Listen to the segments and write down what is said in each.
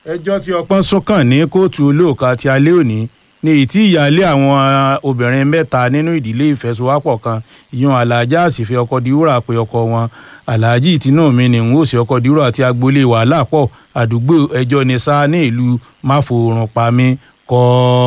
ẹjọ́ tí ọpọ́n sún kàn ní kóòtù olóòka ti alẹ́ òní ní èyí tí ìyáálé àwọn obìnrin mẹ́ta nínú ìdílé ìfẹsowápọ̀ kan ìyún aláàjá àsìfẹ́ ọkọ diwúrà pé ọkọ wọn aláàjì ìtinú mi ní n ó sì ọkọ diwúrà àti agboolé wàhálà pọ̀ àdúgbò ẹjọ́ ní sá ní ìlú máforùn pami kọ́.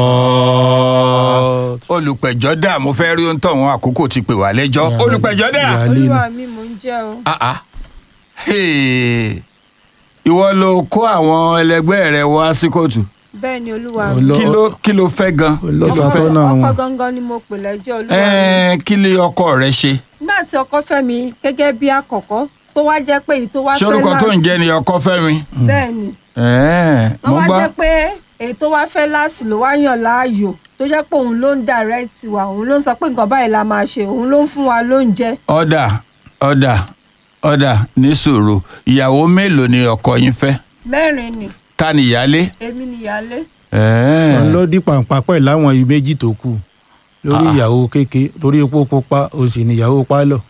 olùpẹ̀jọ́ dà mo fẹ́ rí ohun tọ̀hún àkókò ti pè wá lẹ́jọ́ olùpẹ̀jọ́ dà. Ìyá- Alẹ́ olúwa mi mò ń jẹ́ o. Ah, ah. Hey. ìwọ ló kó àwọn ẹlẹgbẹ́ rẹ wá sí kóòtù bẹ́ẹ̀ ni olúwa mi. Olú- kí ló kí ló fẹ́ gan. olóṣàtọ́ náà ọkọ wọn. gangan ni mo pè lẹ́jọ́ olúwa mi. Ẹ́ẹ̀, kí lè ọkọ rẹ ṣe. nígbà tí ọkọ fẹ́ mi gẹ́gẹ́ bí àkọ́kọ́ tó wá jẹ́ pé èyí tó wá ṣé fẹ́ orúkọ tó ń láàsì- jẹ́ ni ọkọ fẹ́mi. bẹ́ẹ̀ ni Ẹ́ẹ̀, tó mo wá gbọ́. jẹ́ pé èyí tó wá fẹ́ láàsì ló wá yàn láàyò tó jẹ́ pé òun ló ń direct wa òun ló ń sọ pé nǹkan báyìí la máa ṣe òun ló ń fún wa lóúnjẹ ọ̀dà ọ̀dà ọ̀dà ní sùúrù ìyàwó mélòó ni ọkọ yín fẹ́ mẹ́rin ni ta ni ìyálé. èmi nìyálé Ẹ́ẹ̀. wọn ló dí pàǹpà pẹ̀ láwọn ibi méjì tó kù lórí Ah. ìyàwó kéke torí epo pupa o sì ní ìyàwó pálọ̀.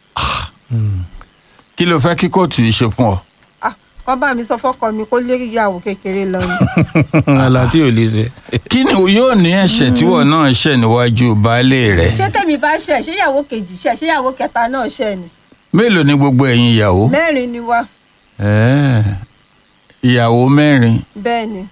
kí ló fẹ́ kí kóòtù yìí ṣe fún ọ. ah kọ́ bá mi sọ fọ́kọ mi kó lé ìyàwó kékeré lọ ni àlá tí ò lè ṣe. kí ni yóò ní ẹ̀ṣẹ̀ tí wọ́n náà ṣẹ̀ níwájú baálé rẹ̀. ṣé tèmi bá ṣẹ̀ ṣé ìyàwó kejì ṣẹ̀ ṣé ìyàwó kẹta náà ṣẹ̀ ni mélòó ni gbogbo ẹ̀yin ìyàwó. mẹ́rin ni wá Ẹ́ẹ̀. ìyàwó mẹ́rin bẹ́ẹ̀ ni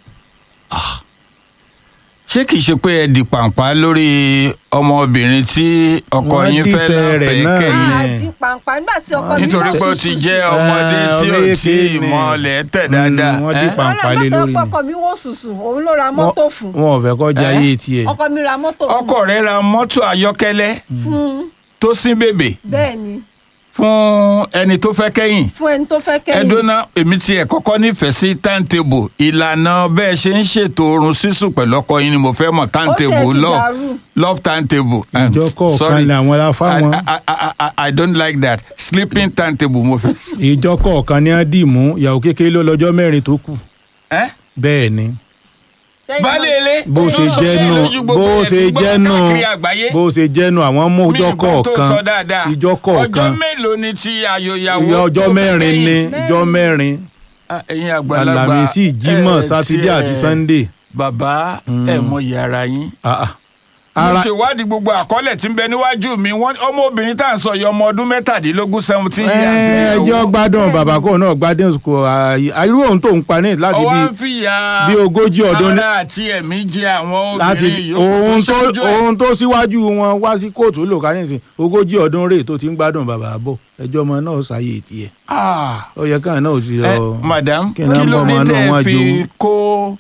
ṣé kìí ṣe pé ẹ di pàǹpá lórí ọmọbìnrin tí ọkọ Wọ́n yín fẹ́ dìtẹ̀ rẹ̀ láfẹ̀ẹ́ náà kẹ́yìn ni. àjí pàǹpà nígbà tí ọkọ mi nítorí pé ó ti jẹ́ ọmọdé Eh, tí ò ọmọ tí èké ni. ìmọ̀lẹ̀ tẹ̀ dáadáa. Mm, wọ́n dín Eh? pa- pàǹpà lé lórí ni. ọkọ mi wò sùsùn òun ló ra mọ́tò fún wọn ò fẹ́ kọjá Eh? ayé tiẹ̀. ọkọ mi ra mọ́tò fún ọkọ rẹ̀ ra mọ́tò ayọ́kẹ́lẹ́ fún tó sín bèbè bẹ́ẹ̀ ni fún ẹni tó fẹ́ kẹ́yìn. fún ẹni tó fẹ́ kẹ́yìn ẹdọ́nà èmi ti ẹ̀ kọ́kọ́ nífẹ̀ẹ́ sí timetable ìlànà bẹ́ẹ̀ ṣe ń ṣètò oorun sísùn pẹ̀lú ọkọ yín ni mo fẹ́ mọ̀ timetable Ó tiẹ̀ ti love dàrú. love timetable. Um, ìjọ kọ̀ọ̀kan sorry. ni àwọn aláfa wọn. I, I, I, I, I don't like that sleeping timetable mo fẹ́. ìjọ kọ̀ọ̀kan ni wọ́n dì mú ìyàwó kékeré ló lọ́jọ́ mẹ́rin tó kù. ẹ́ bẹ́ẹ̀ ni Ṣẹ́yìn baálé náà- ilé bó ṣe sọ jẹ́ bẹ́ẹ̀ nù lójú gbogbo bó ẹ̀ ṣe tí gbọ́ jẹ́ nù káàkiri àgbáyé. bó ṣe jẹ́ nù àwọn mú Mi ìjọ nǹkan tó kọ̀ọ̀kan sọ dáadáa. ìjọ kọ̀ọ̀kan ọjọ́ mélòó ni ti ayòyàwó ìyá ọjọ́ tó fẹ́ mẹ́rin kẹ́yìn? ni ìjọ mẹ́rin Ah, ẹ̀yin àgbàlagbà Àlàmísì Jímọ̀ ẹ̀ sátidé tiẹ̀- àti sannde. bàbá ẹ mọ yàrá yín. Ah, ah. mo ara ṣèwádìí gbogbo àkọọ́lẹ̀ tí ń bẹ níwájú mi wọ́n ọmọbìnrin tá à ń sọ yìí ọmọ ọdún mẹ́tàdínlógún seventeen years. ni o. ẹjọ́ gbádùn bàbá kò náà gbádùn kò irú òun tó ń pa ní láti ọwọ́ bí ń fìyà bí ogójì ọdún ní- ara àti ẹ̀mí jẹ àwọn láti obìnrin yòókù ohun tó ṣáájú ẹ̀. ohun tó síwájú wọn wá sí kóòtù lò ká nísìn ogójì ọdún rèé tó ti ń gbádùn bàbá bọ̀ ẹjọ́ ọmọ náà ṣàyè tiẹ̀ Ah, ó yẹ káà náà ò ti ẹ, lọ. madam kí kí ni ló ọmọ dé náà tẹ́ wọ́n ẹ fi jowú? kó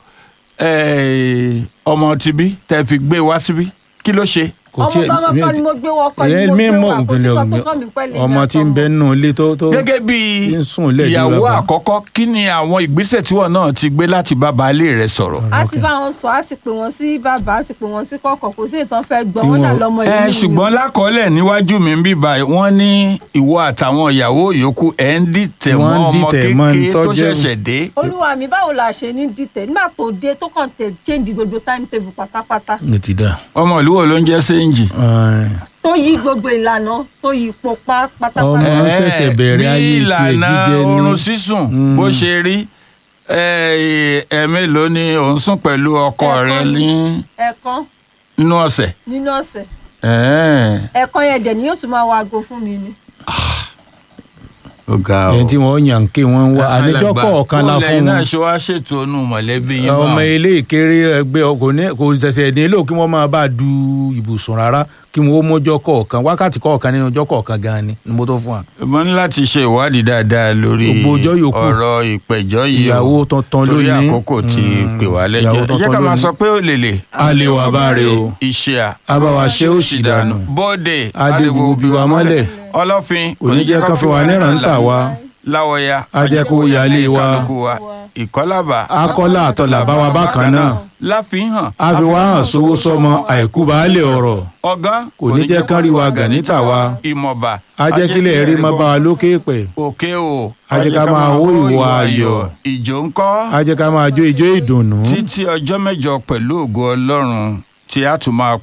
eh, ọmọ tibí tẹ́ ẹ fi gbé wá síbí kí ló ṣe. kò ọmọ gangan kan ni mo gbé wọ ọkọ ni ìyẹn mo gbé mímọ wà kó sí kan tó kàn mí pẹ́lẹ́ ọmọ tí ń bẹ nù ilé tó tó gẹ́gẹ́ bí tí ń sùn lẹ́ẹ̀dí ìyàwó bàbá. àkọ́kọ́ kí ni àwọn ìgbésẹ̀ tí wọ́n náà ti gbé láti bá baálé rẹ̀ sọ̀rọ̀. a sì bá wọn sọ a sì pè wọn sí bàbá a sì pè wọn sí kọ̀kọ̀ kò sí ìtàn fẹ́ gbọ́ Tí wọn wọn- ṣàlọ́mọ ìlú ẹ mi. ṣùgbọ́n lákọọ́lẹ̀ níwájú mi ń bí báyìí wọ́n ní ìwọ àtàwọn ìyàwó yòókù ẹ̀ ń dìtẹ̀ mọ́ Wọ́n ń ọmọ dìtẹ̀ mọ́ kékeré tó tó jẹ́- ṣẹ̀ṣẹ̀ dé. olúwa mi báwo la ṣe ní dìtẹ̀ nígbà tó dé tó kàn tẹ̀ change gbogbo timetable pátápátá ní ti dà. ọmọ ìlú wo ló ń jẹ́ séǹjì. tó yí gbogbo ìlànà tó yí ipò pa Ọmọ- pátápátá. Wọ́n ṣẹ̀ṣẹ̀ bẹ̀rẹ̀ ayé bí tiẹ̀ ìlànà jíjẹ ní- oorun sísùn Mm. bó ṣe rí ẹ̀ẹ́mélòó ni òun sùn pẹ̀lú ọkọ rẹ Ẹ̀ẹ̀kan ní ẹ̀ẹ̀kan nínú ọ̀sẹ̀. nínú ọ̀sẹ̀ Ẹ̀ẹ́, ẹ̀ẹ̀kan yẹn dẹ̀ ni yóò tún máa wo aago fún mi ni. ó ga ọ. ẹni tí wọ́n yàn ké wọ́n wá àníjọ́ Alàgbà, kọ̀ọ̀kan la bó fún lẹ́yìn náà wọn. ṣe wá ṣètò ọnù mọ̀lẹ́bí yín ọmọ báwọn. ilé ìkéré ẹgbẹ́ kò ní kò ṣẹ̀ṣẹ̀ nílò kí wọ́n máa bá a du ibùsùn rárá kí wọ́n ó mójọ́ kọ̀ọ̀kan wákàtí kọ̀ọ̀kan nínú ọjọ́ kọ̀ọ̀kan gan ni ni mo tó fún wa. mo ní láti ṣe ìwádìí dáadáa lórí Gbogbo ọjọ́ yòókù. ọ̀rọ̀ ìpẹ̀jọ́ yìí o. ìyàwó tuntun torí lónìí. àkókò tí Mm, pè wá lẹ́jọ́ ìyàwó ẹ jẹ́ tuntun ká máa lónìí. sọ pé ó lèlè. A lè wà báre o. iṣẹ́ à. Abáwa ṣe ó sì dànù. bóde Adégbò bí wa mọ́lẹ̀. ọlọ́fin Kò ní jẹ́ kán fi wà níran tà wá. láwọ̀ya Ajẹ́kó yálé wa. kálukú wa ìkọ́lábà akọ́lá àtọ̀là bá wa bákan náà láfihàn a fi wá hàn sówó sọmọ àìkú baálé ọ̀rọ̀ ọgán kò ní jẹ́ kán rí wa gà níta wa ìmọ̀ba ajẹ́kílẹ̀ rí má bá wa lókè pẹ̀ òkè o Ajẹ́ ká máa hó ìwà ayọ̀. ìjó ńkọ́ ajẹ́ ká máa jó ijó ìdùnnú. títí ọjọ́ mẹ́jọ pẹ̀lú ògo ọlọ́run tí a tún máa